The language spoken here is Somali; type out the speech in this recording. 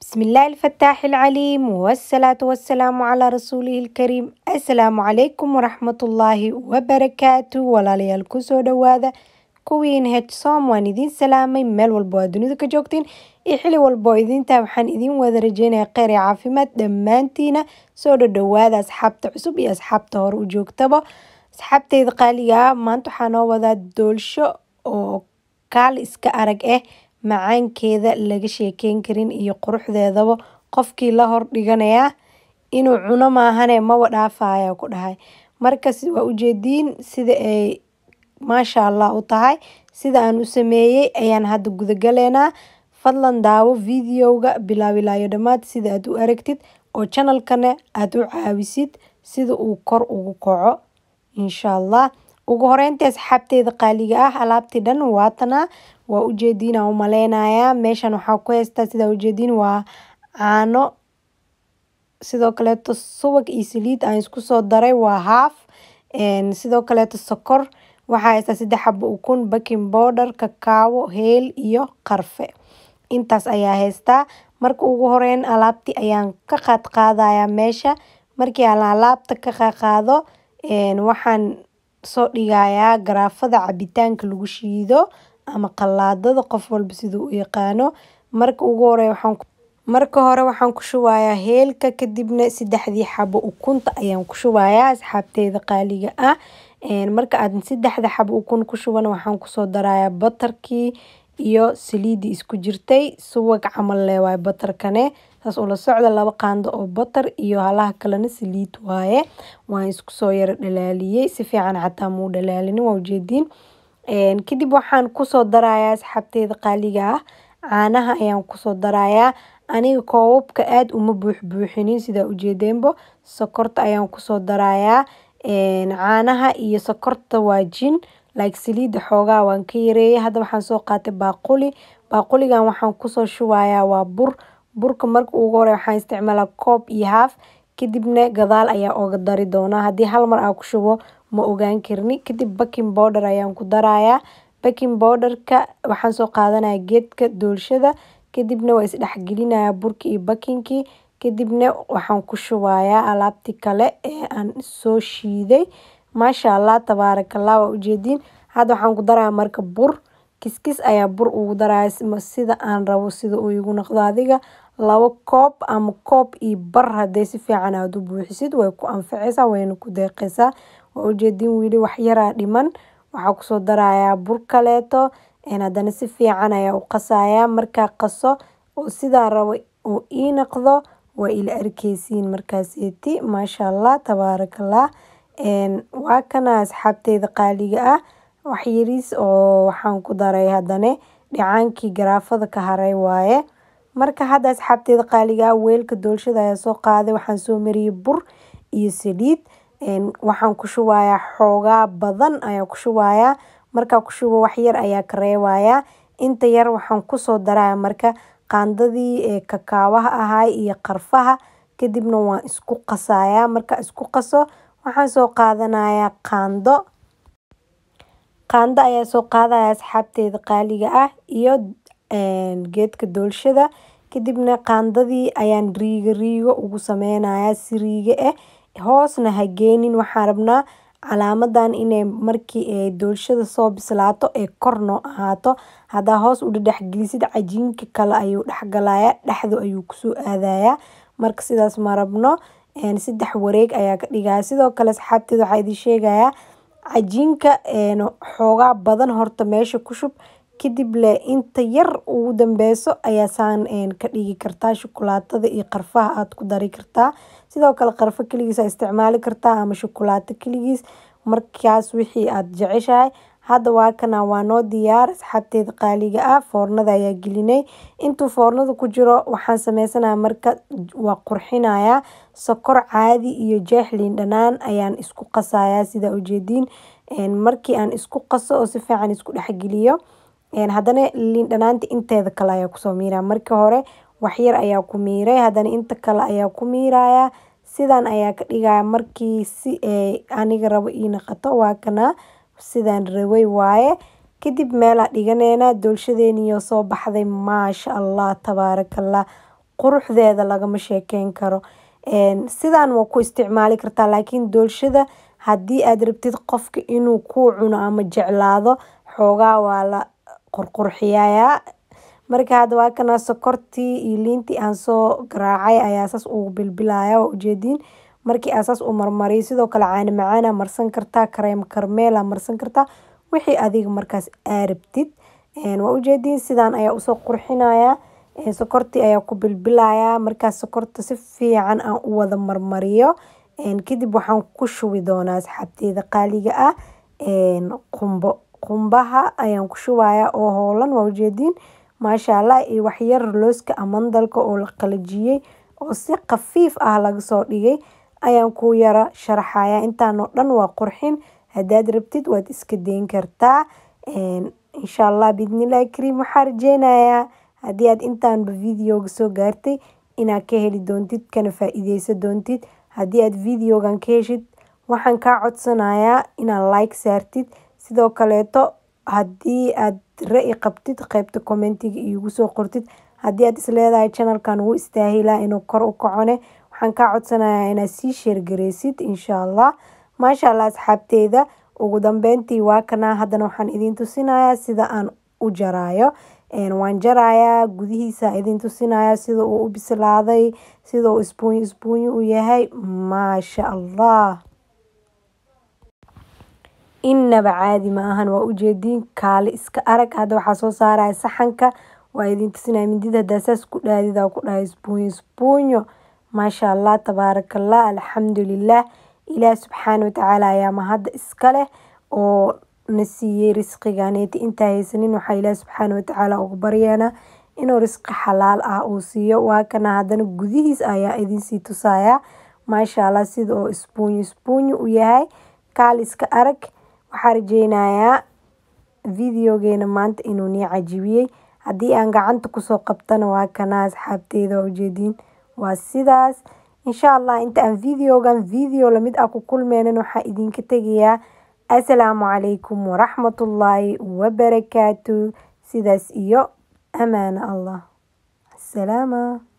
بسم الله الفتاح العليم والصلاة والسلام على رسوله الكريم السلام عليكم ورحمة الله وبركاته walaalayaal kusoo dhawaada kuwiin hedsom waan idiin salaamay meel walba oo dunida ka joogtiin iyo xili walba oo idintaa waxaan idiin wada rajeynaya kheyr iyo caafimaad dhammaantiina soo dhadhawaada asxaabta cusub iyo asxaabta hore u joogtaba asxaabteyda qaaliga ah maanta waxaa noo wadaa doolsho oo kaal iska arag ah macaankeeda laga sheekeyn karin iyo quruxdeedaba qofkii la hor dhiganayaa inuu cuno maahane maba dhaafaya ku dhahay markas waa ujeediin sida ay maasha allah u tahay sida aan u sameeyey ayaan hadda gudagaleynaa fadlan daawo videoga bilaab ilaayo dhammaad sida aad u aragtid oo channelkana aad u caawisid sida uu kor ugu kaco insha allah ugu horeyntii asxaabteyda qaaliga ah alaabtii dhan waatanaa waa ujeediin aan u maleynayaa meeshan waxaa ku haystaa sidaa ujeediin waa caano sidoo kaleeto subag iyo saliid aan isku soo daray waa haaf sidoo kaleeto sokor waxaa haystaa saddex xabo ukun baking powder kakaawo heel iyo qarfe intaas ayaa haystaa marka ugu horeyn alaabtii ayaan ka qaad qaadayaa meesha markii aan alaabta ka qaaqaado waxaan soo dhigayaa garaafada cabitaanka lagu shiido ama qalaadada qof walba siduu u yaqaano marka ugu hore waxaan marka hore waxaan ku shubayaa heelka kadibna saddexdii xabo ukunta ayaan ku shubayaa asxaabteyda qaaliga ah marka aad saddexda xabo ukun ku shuban waxaan kusoo darayaa batarkii iyo saliidii isku jirtay subag camal le waaye batarkane saas ula socda laba qaando oo batar iyo halaha kalena saliid waaye waan isku soo yara dhalaaliyey si fiican xataa muu dhalaalinin waa ujeediin kadib waxaan kusoo darayaa asxaabteyda qaaliga ah caanaha ayaan kusoo darayaa aniga koobabka aada uma buux buuxinin sidaa ujeedeenbo sokorta ayaan kusoo darayaa caanaha iyo sokorta waa jin like saliida xoogaa waan ka yareeyay hadda waxaan soo qaatay baaquli baaquligan waxaan kusoo shubayaa waa bur burka marka ugu hore waxaan isticmaalaa koob iyo haaf kadibna gadaal ayaa oga dari doonaa haddii hal mar aan ku shubo ma ogaan karni kadib baking powder ayaan ku darayaa baking powderka waxaan soo qaadanaya geedka doolshada kadibna waa isdhexgelinayaa burki iyo bakinkii kadibna waxaan ku shubayaa alaabtii kale ee aan soo shiiday maasha allah tabaarakallah waa ujeediin hadda waxaan ku darayaa marka bur kiskis ayaa bur ugu daraya sida aan rabo sida uu igu noqdo adiga labo koob ama koob iyo bar hadday si fiican aada u buuxisid way ku anfaceysaa wayna ku deeqeysaa waa ujeediin weli wax yaraa dhiman waxaa kusoo darayaa bur kaleeto haddana si fiican ayaa u qasayaa markaa qaso oo sidaa rabo oo ii noqdo waa ila arkeysiin markaaseeti maasha allah tabaarakallah waa kana asxaabteyda qaaliga ah wax yariis oo waxaan ku daray haddane dhicaankii garaafada ka haray waaye marka hadda asxaabteyda qaaliga ah weelka doolshada ayaa soo qaaday waxaan soo mariyey bur iyo saliid waxaan ku shubayaa xoogaa badan ayaa ku shubayaa markaa ku shubo wax yar ayaa ka reebayaa inta yar waxaan kusoo daraya marka qaandadii kakaawaha ahay iyo qarfaha kadibna waan isku qasayaa marka isku qaso waxaan soo qaadanayaa qaando qaando ayaa soo qaadaya asxaabteyda qaaliga ah iyo geedka doolshada kadibna qaandadii ayaan riigo riigo ugu sameynayaa si riigo ah hoosna ha geenin waxaan rabnaa calaamadan inay markii ay doolshada soo bislaato ee kor noo ahaato haddaa hoos u dhedhexgelisid cajiinka kale ayuu dhexgalaya dhexdu ayuu kusoo aadayaa marka sidaas ma rabno saddex wareeg ayaa ka dhigaya sidoo kale asxaabteeda waxaa idin sheegayaa cajiinka xoogaa badan horta meesha ku shub kadib le inta yar ugu dambeyso ayaa saan ka dhigi kartaa shukulaatada iyo qarfaha aada ku dari kartaa sidoo kale qarfo keligiis aa isticmaali kartaa ama shukulaato keligiis markaas wixii aada jeceshahay hadda waa kana waa noo diyaar asxaabteeda qaaliga ah foornada ayaa gelinay intuu foornada ku jiro waxaan sameysanaya marka waa qurxinayaa sokor caadi iyo jeexliin dhanaan ayaan isku qasayaa sidaa ujeediin markii aan isku qaso oo si fiican isku dhexgeliyo haddana liin dhanaanta inteeda kale ayaa kusoo miiraya markii hore waxyar ayaa ku miiray haddana inta kale ayaa ku miiraya sidan ayaa ka dhigaya markii si aniga rabo ii naqato waa kana sidaan rabay waaye kadib meelaa dhiganeynaa doolshadeeniyo soo baxday maasha allah tabaarakallah quruxdeeda lagama sheekeyn karo sidaan waa ku isticmaali kartaa laakiin doolshada haddii aad rabtid qofka inuu kuu cuno ama jeclaado xoogaa waa la qurqurxiyayaa marka hadda waa kana sokortii iyo liintii aan soo garaacay ayaa saas ugu bilbilaya waa ujeediin markii aa saas u marmariyo sidoo kale caani macaana marsan kartaa kareem karmeela marsan kartaa wixii adiga markaas aa rabtid waa ujeediin sidaan ayaa usoo qurxinaya sokortii ayaa ku bilbilaya markaas sokorta si fiican aan u wada marmariyo kadib waxaan ku shubi doonaa asxaabteeda qaaliga ah qumbo qumbaha ayaan ku shubaya oo hoolan waa ujeediin maasha allah iyo waxyar looska amandalka oo la qalajiyey oo si khafiif ah laga soo dhigay ayaan ku yara sharaxaya intaanoo dhan waa qurxin haddaad rabtid waad iska dayn kartaa insha allah biidnillahi kariim waxaa rajeynayaa haddii aad intaanba videoga soo gaartay inaad ka heli doontid kana faa-iideysan doontid haddii aad videogan ka heshid waxaan kaa codsanayaa inaad like saartid sidoo kaleeto haddii aad ra-i qabtid qeybta commentiga iigu soo qortid haddii aad isleedahay channelkan wuu istaahilaa inuu kor u kacone waxaan kaa codsanayaa inaad sii sheergareysid insha allah maasha allah asxaabteyda ugu dambeyntii waa kanaa haddana waxaan idiin tusinayaa sida aan u jaraayo waan jarayaa gudihiisa idiin tusinaya sida uu u bislaaday sida uu isbuunyo isbuunyo u yahay maasha allah inaba caadi ma ahan waa ujeediin kaali iska arag hadda waxaa soo saaraya saxanka waa idiin tusinaya mindida haddaa saas ku dhaadida ku dhahay isbuunyo isbuunyo maasha allah tabaaraka allah alxamdulilah ilaah subxaana watacaala ayaa mahadda iska leh oo na siiyey risqiganeeti intaa haysanin waxaa ilaah subxaana watacaala ugu baryeena inuu risqi xalaal ah uu siiyo waa kana haddana gudihiis ayaa idinsii tusaya maasha allah sida oo isbuunyo isbuunyo u yahay kaal iska arag waxaa rajeynayaa videogeena maanta inuu nii cajibiyey haddii aan gacanta kusoo qabtana waa kana asxaabteyda waa ujeediin waa sidaas insha allah inta aan videogan video lamid ah ku kulmeynan waxaa idinka tegayaa asalaamu calaykum waraxmatullaahi wabarakaatu sidaas iyo amaana allah asalaama